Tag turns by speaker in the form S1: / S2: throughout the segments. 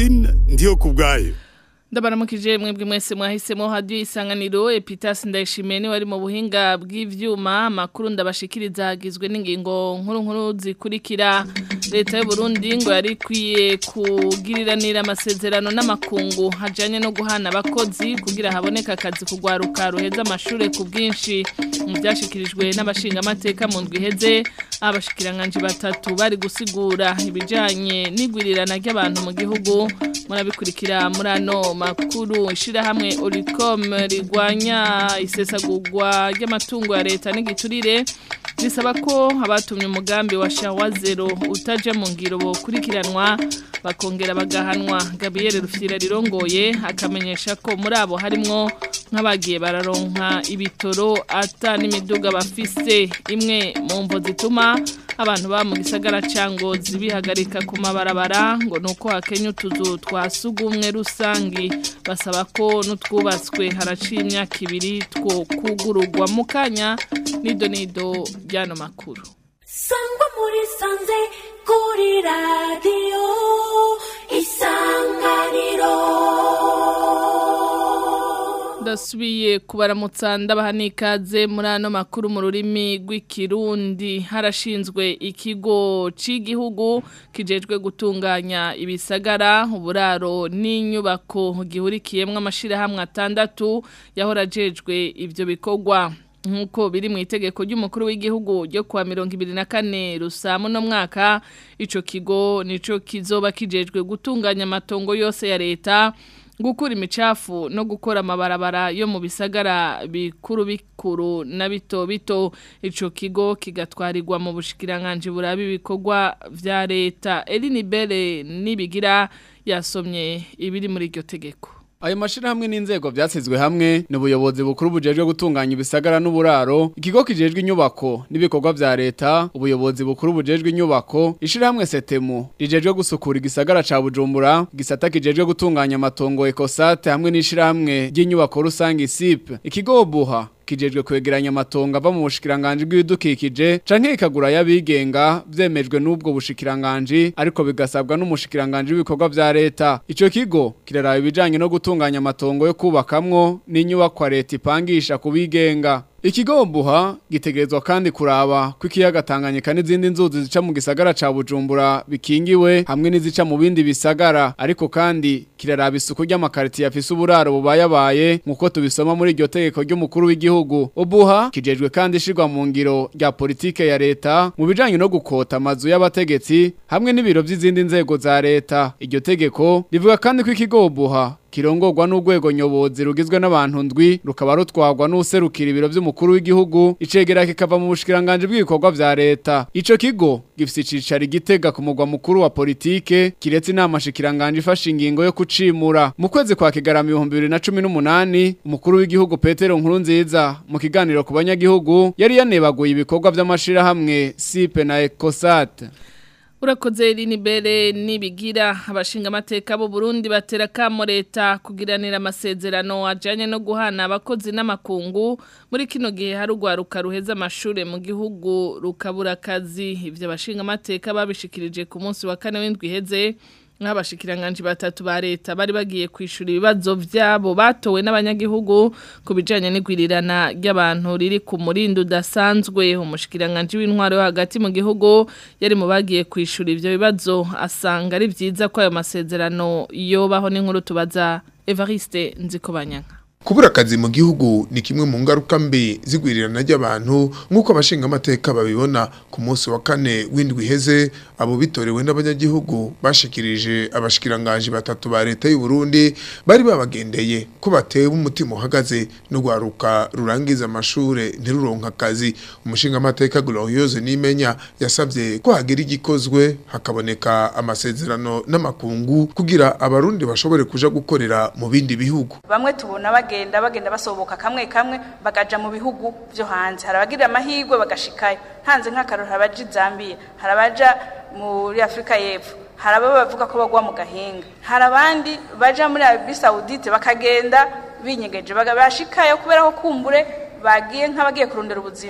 S1: Francine ndiyo kubwayo
S2: ndabaramukije mwebwe mwese mwahisemo hadiyo isanganiro epitasi ndayishimiye niwe ari mu buhinga bw'ivyuma makuru ndabashikiriza hagizwe n'ingingo nkuru nkuru zikurikira leta y'u Burundi ngo yari ikwiye kugiriranira amasezerano n'amakungu hajanye no guhana abakozi kugira haboneka akazi kugwaruka ruheza amashure ku bwinshi mu byashikirijwe n'abashinga amateka mu ndwi iheze abashikiranganje batatu bari gusigura ibijanye n'igwirirana ry'abantu mu gihugu murabikurikira muri ano makuru ishirahamwe Oricom rigwanya isesagurwa ry'amatungo ya leta n'igiturire risaba ko abatumye umugambi wa shawa zero utaje mu ngiro bokurikiranwa bakongera bagahanwa Gabriel Rufyira rirongoye akamenyesha ko muri abo harimwo nk'abagiye bararonka ibitoro ata n'imiduga bafise imwe mu mvo zituma abantu ba mu gisagara cango zibihagarika ku mabarabara ngo nuko hakenya utuzu twa sugumwe rusangi basaba ko n'utwubatswe haraciye imyaka ibiri two kugururwa mu kanya nido nido byano makuru
S3: sangwa muri sanze kuri radiyo isanganiro
S2: ndasubiye kubaramutsa ndabaha n'ikaze muri ano makuru mu rurimi rw'ikirundi harashinzwe ikigo cy'igihugu kijejwe gutunganya ibisagara uburaro n'inyubako gihurikiyemo amashyirahamwe atandatu yahora ajejwe ibyo bikorwa nk'uko biri mu itegeko ry'umukuru w'igihugu ryo kuwa mirongo ibiri na kane rusamu no mwaka icyo kigo nicyo kizoba kijejwe gutunganya amatongo yose ya leta gukura imicafu no gukora amabarabara yo mu bisagara bikuru bikuru na bito bito ico kigo kigatwarirwa mu bushikiranganje burabi ibikorwa vya leta Eline Bere nibigira yasomye ibiri muri iryo tegeko
S4: Ayo mashirahamwe n'inzego vyasizwe hamwe n'ubuyobozi bukuru bujejwe gutunganya ibisagara n'uburaro ikigo kijejwe inyubako n'ibikorwa vya leta ubuyobozi bukuru bujejwe inyubako ishirahamwe setemu rijejwe gusukura igisagara ca Bujumbura gisata kijejwe gutunganya amatongo Ecosate hamwe n'ishirahamwe ry'inyubako rusangi SIP ikigo buha kijejwe kwegeranya amatongo ava mu bushikiranganje bw'ibidukikije canke ikagura y'abigenga vyemejwe n'ubwo bushikiranganje ariko bigasabwa n'umushikiranganje w'ibikorwa vya leta ico kigo kiraraba ibijanye no gutunganya amatongo yo kubakamwo n'inyubako leta ipangisha kubigenga Ikigo buha gitegerezwa kandi kuraba ko ikiyaga Tanganyika n'izindi nzuzi zica mu gisagara ca Bujumbura bikingiwe hamwe n'izica mu bindi bisagara ariko kandi kiraraba isuku ry'amakariti yafise uburaro bubayabaye nkuko tubisoma muri iryo tegeko ry'umukuru w'igihugu ubuha kijejwe kandi ishirwa mu ngiro rya politike ya leta mu bijanye no gukota amazu y'abategetsi hamwe n'ibiro vy'izindi nzego za leta iryo tegeko rivuga kandi ko ikigo buha kirongorwa n'urwego nyobozi rugizwe n'abantu ndwi rukaba rutwagwa n'userukira ibiro by'umukuru w'igihugu icegera kikava mu bushikiranganje bw'ibikorwa vya leta ico kigo gifise icicaro igitega ku mugwa mukuru wa politike kiretse inama shikiranganje ifashe ingingo yo kucimura mu kwezi kwa kigarama ibihumbi bibiri na cumi n'umunani umukuru w'igihugu petero nkuru nziza mu kiganiro ku banyagihugu yari yanebaguye ibikorwa vy'amashirahamwe sipe na ekosate
S2: urakoze rinibere nibigira abashinga amateka bo Burundi batera kamo leta kugiranira amasezerano ajanye no guhana abakozi n'amakungu muri kino gihe hari ugwaruka ruheza amashure mu gihugu rukabura akazi ivyo abashinga amateka babishikirije ku munsi wa kane w'indwi iheze nk'abashikiranganje batatu ba leta bari bagiye kwishura ibibazo vyabo batowe n'abanyagihugu ku bijanye n'igwirirana ry'abantu riri ku murindo udasanzwe umushikiranganje w'intwaro yo hagati mu gihugu yari mu bagiye kwishura ivyo bibazo asanga ari vyiza ko ayo masezerano yobaho n'inkuru tubaza Evariste Nzikobanyanka
S5: Kubura akazi mu gihugu ni kimwe mu ngaruka mbi zigwirirana ry'abantu nk'uko abashinga amateka babibona ku munsi wa kane w'indwi iheze abo bitorewe n'abanyagihugu bashikirije abashikiranganje batatu ba leta y'u Burundi bari babagendeye ko batewe umutima uhagaze no gwaruka rurangiza amashure ntiruronka akazi umushinga amateka Glorieuse Nimenya yasabye ko hagira igikozwe hakaboneka amasezerano n'amakungu kugira abarundi bashobore kuja gukorera mu bindi bihugu
S6: bamwe tubona bagenda bagenda basohoka kamwe kamwe bagaja mu bihugu byo hanze harabagira amahirwe bagashikayo hanze nk'akaroro harabaja Zambia harabaja muri Afrika y'Epfo haraba bavuga ko bagwa mu gahinga hari abandi baja muri Arabie Saoudite bakagenda binyegeje bagashikayo kubera ko kumbure bagiye nk'abagiye kurondera ubuzima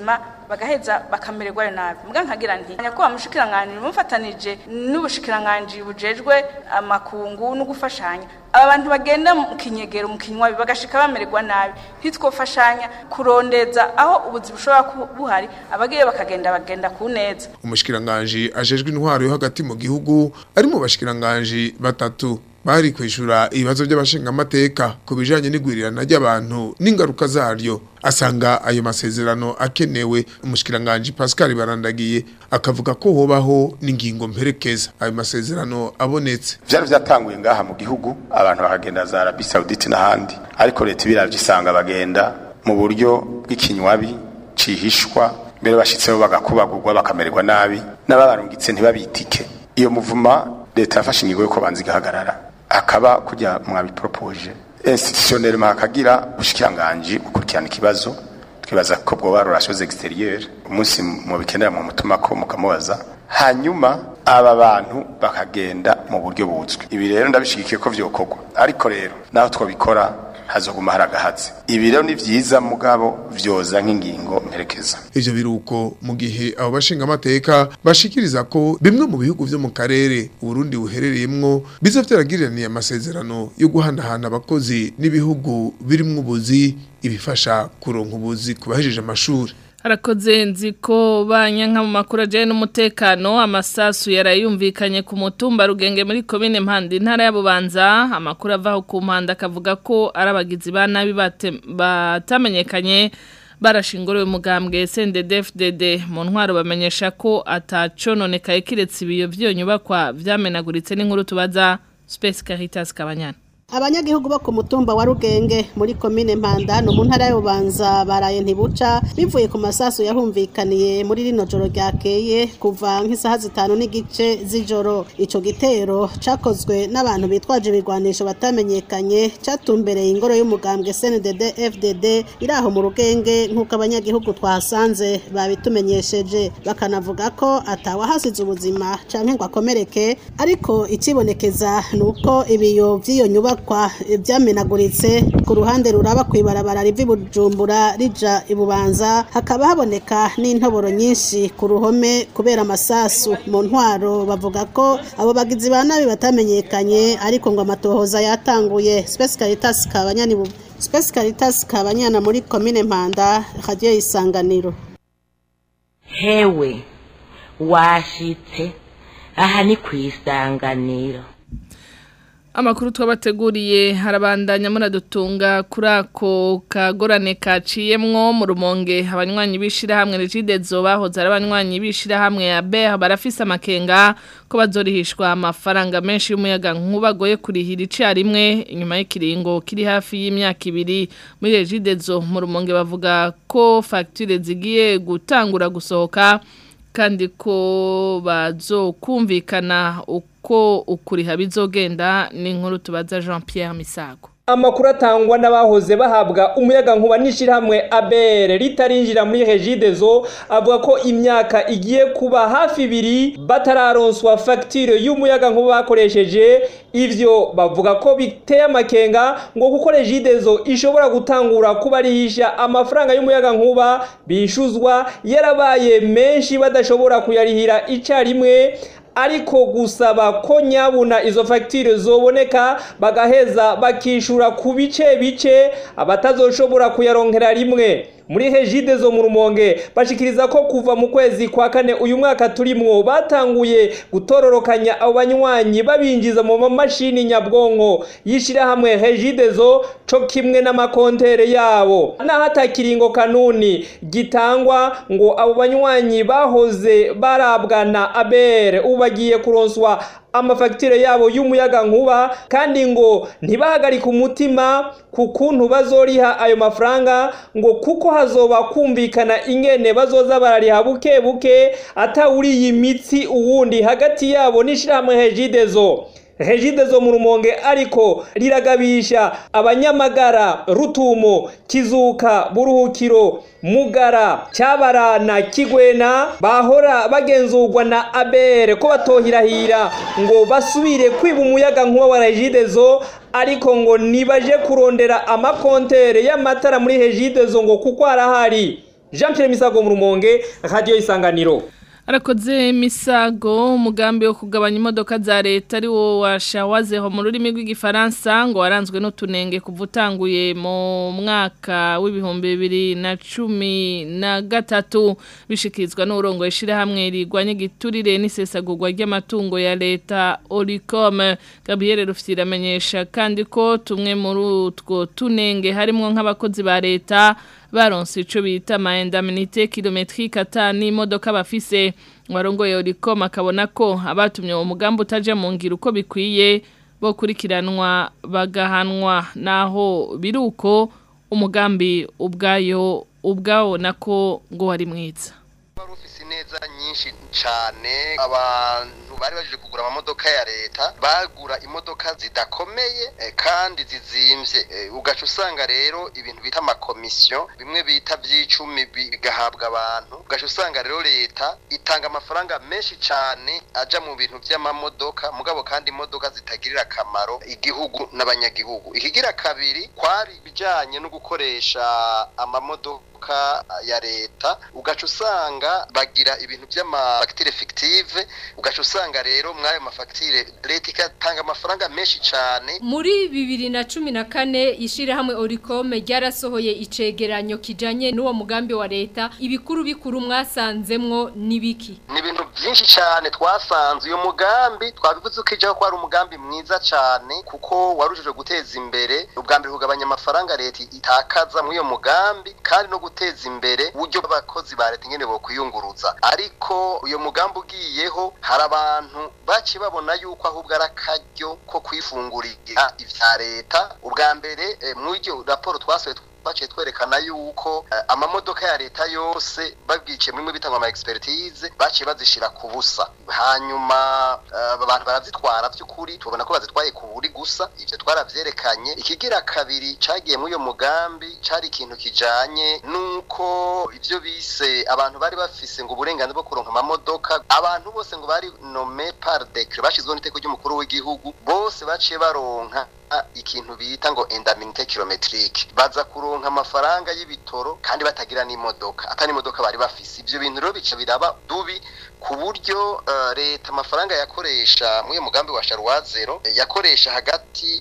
S6: bagaheza bakamererwayo nabi mbwa nkagira nti nyakubahwa mushikiranganji mufatanije n'ubushikiranganji bujejwe amakungu no gufashanya aba bantu bagenda mu kinyegero mu kinywabi bagashika bamererwa nabi ntitwofashanya kurondeza aho ubuzi bushobora kuba buhari abagiye bakagenda bagenda ku neza
S5: umushikiranganje ajejwe intwaro yo hagati mu gihugu ari mu bashikiranganje batatu bari kwishura ibibazo by'abashingamateka ku bijanye n'igwirirana ry'abantu n'ingaruka zaryo asanga ayo masezerano akenewe umushikiranganje Pascal Barandagiye akavuga ko hobaho n'ingingo mperekeza ayo masezerano abonetse
S1: vyari vyatanguye ngaha mu gihugu abantu bakagenda za Arabie Saoudite n'ahandi ariko leta ibiravye isanga bagenda mu buryo bw'ikinywabi cihishwa mbere bashitseho bagakubagurwa bakamererwa nabi n'ababarungitse ntibabitike iyo muvuma leta yafashe ingingo yo kubanza igahagarara akaba kujya mwabiporopoje institutionnellement hakagira ubushikiranganje gukurikirana ikibazo twibaza ko bwo relation extérieure umunsi mu bikenera mu mutuma ko mukamubaza hanyuma aba bantu bakagenda mu buryo buzwi ibi rero ndabishigikiye ko vyokorwa ariko rero naho twabikora hazoguma hari agahatsi ibi rero ni vyiza mugabo vyoza nk'ingingo mperekeza
S5: ivyo biruko mu gihe abo bashinga amateka bashikiriza ko bimwe mu bihugu vyo mu karere Burundi buherereyemwo biza vyaragiraniye amasezerano yo guhanahana abakozi n'ibihugu birimwo ubuzi ibifasha kuronka ubuzi ku bahejeje amashuri
S2: Harakoze nzi ko banyanka mu makuru ajyanye n'umutekano amasasu yarayumvikanye ku mutumba rugenge muri komine mpande intara y'abubanza amakuru avaho ku mpande akavuga ko ari abagizi ba nabi batamenyekanye barashinguriwe umugambwe SNDD-FDD mu ntwaro bamenyesha ko atacononekaye kiretse ibiyo byonyubakwa vyamenaguritse n'inkuru tubaza Space Caritas Kabanyana
S7: abanyagihugu bo ku mutumba wa rugenge muri komine mpanda no mu ntara y'ububanza baraye ntibuca bivuye ku masasu yahumvikaniye muri rino joro ryakeye kuva nk'isaha zitanu n'igice z'ijoro ico gitero cakozwe n'abantu bitwaje ibigwanisho batamenyekanye catumbereye ingoro y'umugambwe CNDD FDD iri aho mu rugenge nk'uko abanyagihugu twahasanze babitumenyesheje bakanavuga ko atawahasize ubuzima canke ngo akomereke ariko ikibonekeza ni uko ibiyo vy'iyo nyubako kwa byamenaguritse ku ruhande ruraba kwibarabara rivi bujumbura rija ibubanza hakaba haboneka n'intoboro nyinshi ku ruhome kubera amasasu mu ntwaro bavuga ko abo bagizi ba nabi batamenyekanye ariko ngo amatohoza yatanguye Space Caritas kabanyani Space Caritas kabanyana muri commune Mpanda radio isanganiro
S8: hewe washitse aha ni kwisanganiro
S2: Amakuru twabateguriye harabandanya muradutunga kuri ako kagorane kaciyemwo mu rumonge abanywanyi bishira hamwe Regidezo bahoze ari abanywanyi bishira hamwe ya BR barafise amakenga ko bazorihishwa amafaranga menshi y'umuyaga nkubagoye kurihira icarimwe inyuma y'ikiringo kiri hafi y'imyaka ibiri muri Regidezo mu rumonge bavuga ko facture zigiye gutangura gusohoka kandi ko bazokumvikana uko ukuriha bizogenda ni inkuru tubaza Jean Pierre Misago
S9: amakuru atangwa n'abahoze bahabwa umuyaga nkuba n'ishyirahamwe abere ritarinjira muri regidezo avuga ko imyaka igiye kuba hafi ibiri batararonswa fagitire y'umuyaga nkuba bakoresheje ivyo bavuga ko biteye amakenga ngo kuko regidezo ishobora gutangura kubarihisha amafaranga y'umuyaga nkuba bishuzwa yarabaye menshi badashobora kuyarihira icarimwe ariko gusaba ko nyabuna izo fagitire zoboneka bagaheza bakishura ku bice bice abatazoshobora kuyaronkera rimwe muri hejide zo mu rumonge bashikiriza ko kuva mu kwezi kwa kane uyu mwaka turimwo batanguye gutororokanya abo banywanyi babinjiza mu mamashini nyabwonko yishirahamwe hejide zo co kimwe n'amakontere yabo naho atakiringo kanuni gitangwa ngo abo banywanyi bahoze barabwa na abere ubu bagiye kuronswa amafagitire yabo y'umuyaga nkuba kandi ngo ntibahagarike umutima ku kuntu bazoriha ayo mafaranga ngo kuko hazoba kumvikana ingene bazoza barariha buke buke atawuriye imitsi uwundi hagati yabo n'ishirahamwe hejidezo hejide zo mu rumonge ariko riragabisha abanyamagara rutumo kizuka buruhukiro mugara cyabarana kigwena bahora bagenzurwa na abere ko batohirahira ngo basubire kwiba umuyaga nkuba wa regidezo ariko ngo nibaje kurondera amakontere y'amatara muri hejidezo ngo kuko arahari Jean Pierre Misago mu Rumonge Radio Isanganiro
S2: Arakoze misago umugambi wo kugabanya imodoka za leta ari wo washawazeho mu rurimi rw'igifaransa ngo waranzwe n'utunenge kuva utanguye mu mwaka w'ibihumbi bibiri na cumi na gatatu bishikirizwa n'uburongo ishyirahamwe rigwanya igiturire n'isesagurwa ry'amatungo ya leta oricom gabriel rufite iramenyesha kandi ko tumwe muri utwo tunenge harimo nk'abakozi ba leta baronse ico bita maendaminite kilometrike ata n'imodoka bafise warongoye Oricom akabona ko abatumye uwo mugambi utaje mu ngiro uko bikwiye bo kurikiranwa bagahanwa naho biruko umugambi ubwayo ubwawo nako ngo wari mwiza
S10: ufise neza nyinshi cyane abantu bari baje kugura amamodoka ya leta bagura imodoka zidakomeye eh, kandi zizimvye eh, ugaca usanga rero ibintu bita amakomisiyo bimwe bita by'icumi bigahabwa abantu ugaca usanga rero leta itanga amafaranga menshi cyane aja mu bintu by'amamodoka mugabo kandi imodoka zitagirira akamaro igihugu n'abanyagihugu ikigira kabiri kwari bijanye no gukoresha amamodoka ya leta ugaca usanga bagira ibintu by'amafagitire fictive ugaca usanga rero muri ayo mafagitire leta igatanga amafaranga menshi cyane
S11: muri bibiri na cumi na kane ishyirahamwe orikome ryarasohoye icegeranyo kijanye n'uwo mugambi wa leta ibikuru bikuru mwasanzemwo n'ibiki
S10: ni ibintu byinshi cyane twasanze uyu mugambi twabivuze ko ijyaho ko ari umugambi mwiza cyane kuko warujije guteza imbere ubwa mbere kugabanya amafaranga leta itakaza muri uyo mugambi kandi no guteza imbere uburyo bw'abakozi ba leta ingene bokwiyunguruza ariko uyu mugambi ugiyeho hari abantu baci babona yuko ahubwo ari akaryo ko kwifungurira ivya leta ubwa mbere eh, muri iryo raporo twasohoye baciye twerekana yuko uh, amamodoka ya leta yose babwice muri bitangwa ama expertise baciye bazishira ku busa hanyuma uh, abantu barazitwara by'ukuri tubona ko bazitwaye ku buri gusa ivyo twaravyerekanye ikigira kabiri cagiye muri uyo mugambi cari ikintu kijanye nuko ivyo bise abantu bari bafise ngo uburenganzira bwo kuronka amamodoka abantu bose ngo bari nome par décret bashizweho n'iteko ry'umukuru w'igihugu bose baciye baronka ikintu bita ngo endaminite kilometrike baza kuronka amafaranga y'ibitoro kandi batagira n'imodoka atari imodoka bari bafise ivyo bintu rero bica biraba dubi ku buryo uh, leta amafaranga yakoresha muri mugambi wa Sharwa zero yakoresha hagati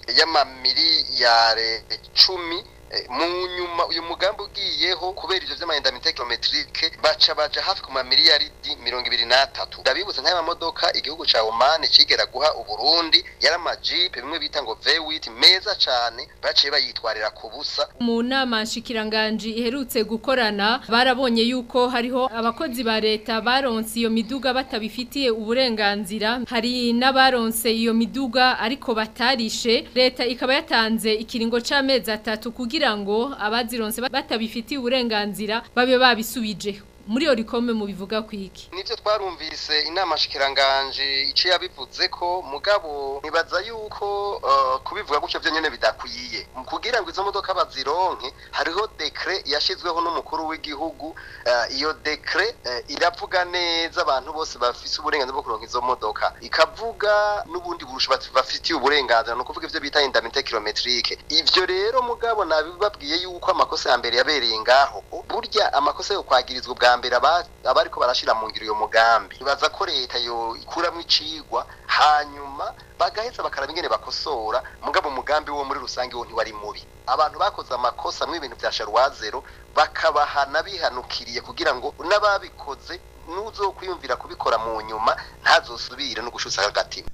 S10: y'amamiliyare cumi mu nyuma uyu mugambi ugiyeho kubera ivyo vy'amahendamite kilometrike baca baja hafi ku mamiliyaridi mirongo ibiri n'atatu ndabibutsa nk'aya mamodoka igihugu ca Oman cigera guha Uburundi yari amajipe bimwe bita ngo V8 meza cane baciye bayitwarira ku busa
S11: mu nama nshikiranganji iherutse gukorana barabonye yuko hariho abakozi ba leta baronse iyo miduga batabifitiye uburenganzira hari n'abaronse iyo miduga ariko batarishe leta ikaba yatanze ikiringo c'amezi atatu kugira kugira ngo abazironse batabifitiye uburenganzira babe babisubije muri yo rikome mu bivuga kwiki
S10: nivyo twarumvise inama shikiranganje ico yabivuze ko mugabo nibaza yuko uh, kubivuga gutyo vyo nyene bidakwiye kugira ngo izo modoka bazironke hariho dekre yashizweho n'umukuru w'igihugu uh, iyo dekre uh, iravuga neza abantu bose bafise uburenganzira bwo kuronka izo modoka ikavuga n'ubundi burusha bafitiye uburenganzira no kuvuga ivyo bita indamite kilometrike ivyo rero mugabo nabibabwiye yuko amakosa ya mbere yabereye ngaho burya amakosa yo kwagirizwa bwa mbere abariko barashira mu ngiro uyo mugambi ibaza ko leta yo ikuramwo icigwa hanyuma bagaheza bakaraba ingene bakosora mugabo umugambi wo muri rusange wo ntiwari mubi abantu bakoze amakosa mu ibintu vya sharwazero bakabahana bihanukiriye kugira ngo n'ababikoze n'uzokwiyumvira kubikora mu nyuma ntazosubire no gushutsa agatima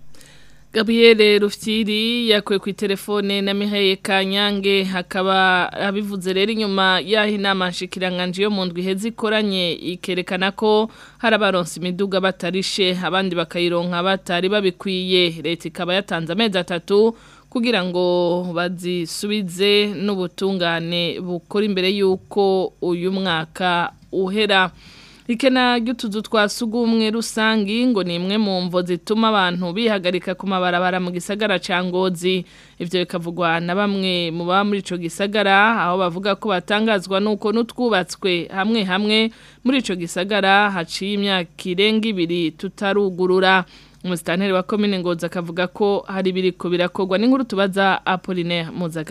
S2: Gabriele Rufyiri yakwe ku telefone na Mihaye Kanyange hakaba abivuze rero inyuma yaho inama nshikiranganje yo mu ndwi hezi ikoranye ikerekana ko hari abaronse imiduga batarishe abandi bakayironka batari babikwiye leta ikaba yatanze amezi atatu kugira ngo bazisubize n'ubutungane bukora imbere y'uko uyu mwaka uhera ikena ry'utuzu twa sugumwe rusangi ngo ni imwe mu mvo zituma abantu bihagarika ku mabarabara mu gisagara ca Ngozi ivyo bikavugwa na bamwe mu baba muri ico gisagara aho bavuga ko batangazwa nuko nutwubatswe hamwe hamwe muri ico gisagara haciye imyaka irenga ibiri tutarugurura umusitanteri wa komine Ngozi akavuga ko hari biriko birakorwa n'inkuru tubaza Apollinaire Muzagara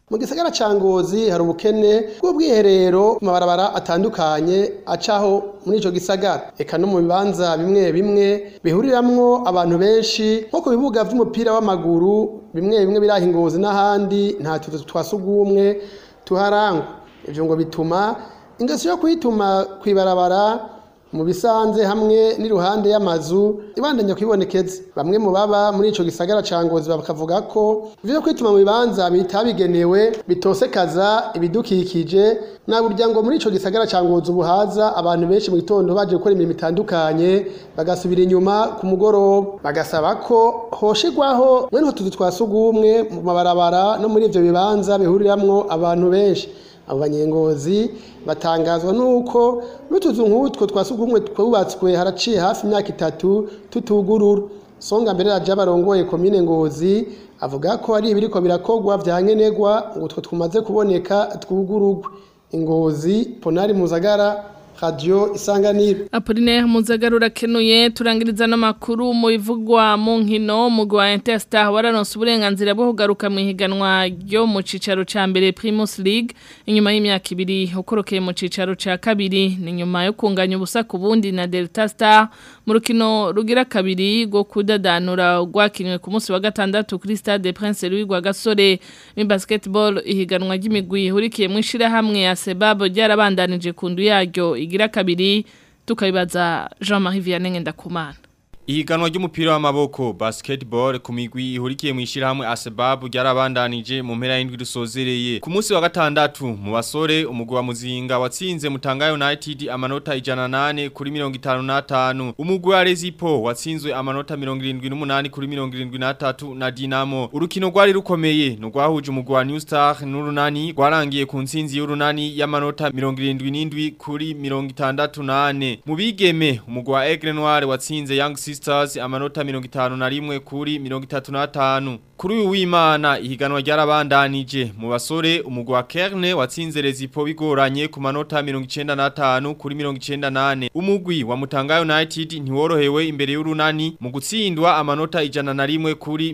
S12: mu gisagara ca ngozi hari ubukene bw'ubwiherero ku mabarabara atandukanye acaho muri ico gisagara eka no mu bibanza bimwe bimwe bihuriramwo abantu benshi nko ku bibuga vy'umupira w'amaguru bimwe bimwe biraha ingozi n'ahandi nta tuzu twa sugumwe tuharangwa ivyo ngo bituma ingeso yo kwituma kwibarabara mu bisanze hamwe n'iruhande y'amazu ibandanya kwibonekeza bamwe mu baba muri ico gisagara ca Ngozi bakavuga ko ivyo kwituma mu bibanza bitabigenewe bitosekaza ibidukikije na burya ngo muri ico gisagara ca Ngozi ubuhaza abantu benshi mu gitondo baje gukora imirimo itandukanye bagasubira inyuma ku mugoroba bagasaba ko hoshigwaho mwene tuzu twasugumwe mu mabarabara no muri ivyo bibanza bihuriramwo abantu benshi abo banyengozi batangazwa nuko n'utuzu nk'utwo twasugumwe twubatswe haraciye hafi imyaka itatu tutugurura songa mbere raja barongoye komine ngozi avuga ko ari ibiriko birakogwa vya nkenerwa ngo utwo tumaze kuboneka twugururwe ingozi ponari muzagara radio isanganiro
S2: Apollinaire Muzagarura kenuye turangiriza no makuru mu bivugwa mu nkino mu gwa Interstar wararonse uburenganzira bwo kugaruka mu higanwa ryo mu cicaro ca mbere Primus League inyuma y'imyaka ibiri ukorokeye mu cicaro ca kabiri ni nyuma yo kunganya ubusa ku bundi na Delta Star mu rukino rugira kabiri rwo kudadanura rwakinwe ku munsi wa gatandatu kuri Stade Prince Louis gwa Gasore mu basketball ihiganwa ry'imigwi ihurikiye mu ishira hamwe ya Sebab ryarabandanije kundu yaryo igira kabiri tukabibaza Jean-Marie Vianney Ngendakumana
S13: Ihiganwa ry'umupira w'amaboko basketball ku migwi ihurikiye mu ishirahamwe Asbab ryarabandanije mu mpera y'indwi rusozereye. Ku munsi wa gatandatu mu basore umugwi wa Muzinga watsinze Mutanga United amanota 108 kuri 55. Umugwi wa Rezipo watsinzwe amanota 78 kuri 73 na Dinamo. Urukino rwari rukomeye no rwahuje umugwi wa New Star n'urunani rwarangiye ku ntsinzi y'urunani y'amanota 77 kuri 68. Mu bigeme umugwi wa Aigle Noir watsinze Young Sisters amanota 51 kuri 35 kuri uyu w'Imana ihiganwa ryarabandanije mu basore umugwi wa Kerne watsinze Rezipo bigoranye ku manota 95 kuri 98 umugwi wa Mutanga United ntiworohewe imbere y'urunani mu gutsindwa amanota 101 kuri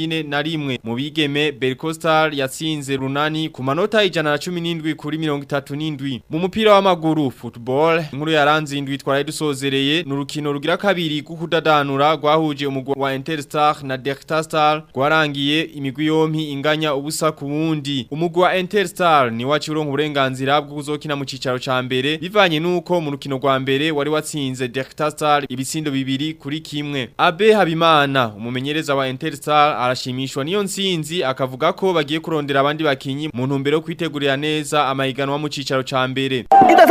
S13: 41 mu bigeme Belcostar yatsinze runani ku manota 117 kuri 37 mu mupira w'amaguru football inkuru yaranze indwi twaraye dusozereye n'urukino rugira kabiri kukudadanura rwahuje umugwi wa Interstar na Delta Star rwarangiye imigwi yompi inganya ubusa ku wundi umugwi wa Interstar ni wacu uronka uburenganzira bwo kuzokina mu cicaro ca mbere bivanye nuko mu rukino rwa mbere wari watsinze Delta Star ibitsindo bibiri kuri kimwe Abe Habimana umumenyereza wa Interstar arashimishwa niyo nsinzi akavuga ko bagiye kurondera abandi bakinyi mu ntumbero yo kwitegurira neza amahiganwa mu cicaro ca mbere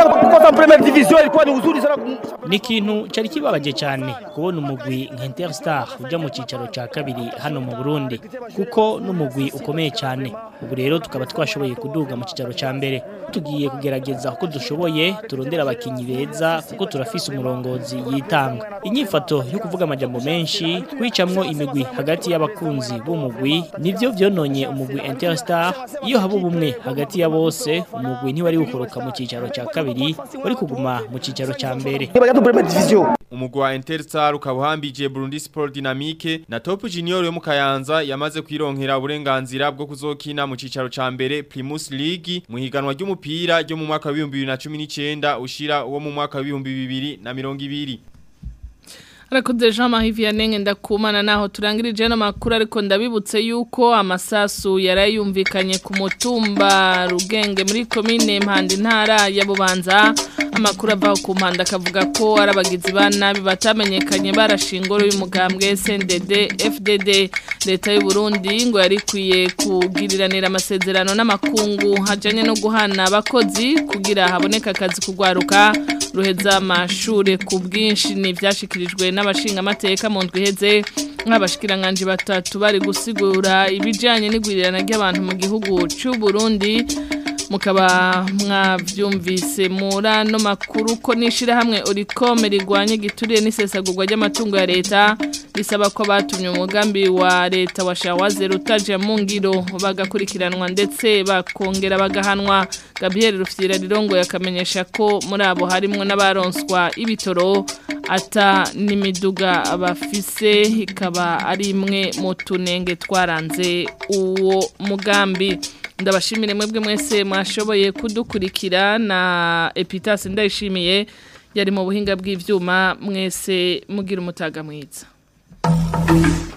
S14: ni ikintu cyari kibabaje cyane kubona umugwi nka Interstar ujya mu cicaro ca kabiri hano mu Burundi kuko n'umugwi ukomeye cyane ubu rero tukaba twashoboye kuduga mu cicaro ca mbere tugiye kugerageza uko dushoboye turondera abakinyi beza kuko turafise umurongozi yitanga inyifato yo kuvuga amajambo menshi twicamwo imigwi hagati y'abakunzi b'umugwi nivyo vyononye umugwi Interstar iyo haba ubumwe hagati ya bose umugwi ntiwari gukoroka mu cicaro ca kabiri wari kuguma mu cicaro ca mbere
S13: umugwi wa Interstar ukaba uhambije Burundi Sport Dynamique na Top Junior yo mu Kayanza yamaze kwironkera uburenganzira bwo kuzokina mu cicaro ca mbere Primus League mu higanwa ry'umupira ryo mu mwaka wa 2019 ushira uwo mu mwaka wa 2020
S2: Arakoze Jean Marie Vianney ndakumana naho turangirije no makuru ariko ndabibutse yuko amasasu yarayumvikanye ku mutumba rugenge muri commune Mpande ntara ya Bubanza amakuru ava ku mpanda akavuga ko arabagizi ba nabi batamenyekanye barashingoro y'umugambwe SNDD FDD leta y'u Burundi ngo yarikwiye kugiriranira amasezerano n'amakungu hajanye no guhana abakozi kugira haboneka akazi kugwaruka ruheza amashure ku bwinshi ni byashikirijwe n'abashinga amateka mu ndwi iheze nk'abashikiranganje batatu bari gusigura ibijyanye n'igwirirana ry'abantu mu gihugu cy'u Burundi mukaba mwabyumvise muri ano makuru ko n'ishyirahamwe urikome rigwanya igituriye n'isesagurwa ry'amatungo ya leta risaba ko batumye umugambi wa leta wa shawaze rutaje mu ngiro bagakurikiranwa ndetse bakongera bagahanwa gabriel rufyira rirongo yakamenyesha ko muri abo harimo n'abaronswa ibitoro ata n'imiduga bafise ikaba ari imwe mu tunenge twaranze uwo mugambi ndabashimire mwebwe mwese mwashoboye kudukurikira na Epitas ndayishimiye yari mu buhinga bw'ivyuma mwese mugira umutaga mwiza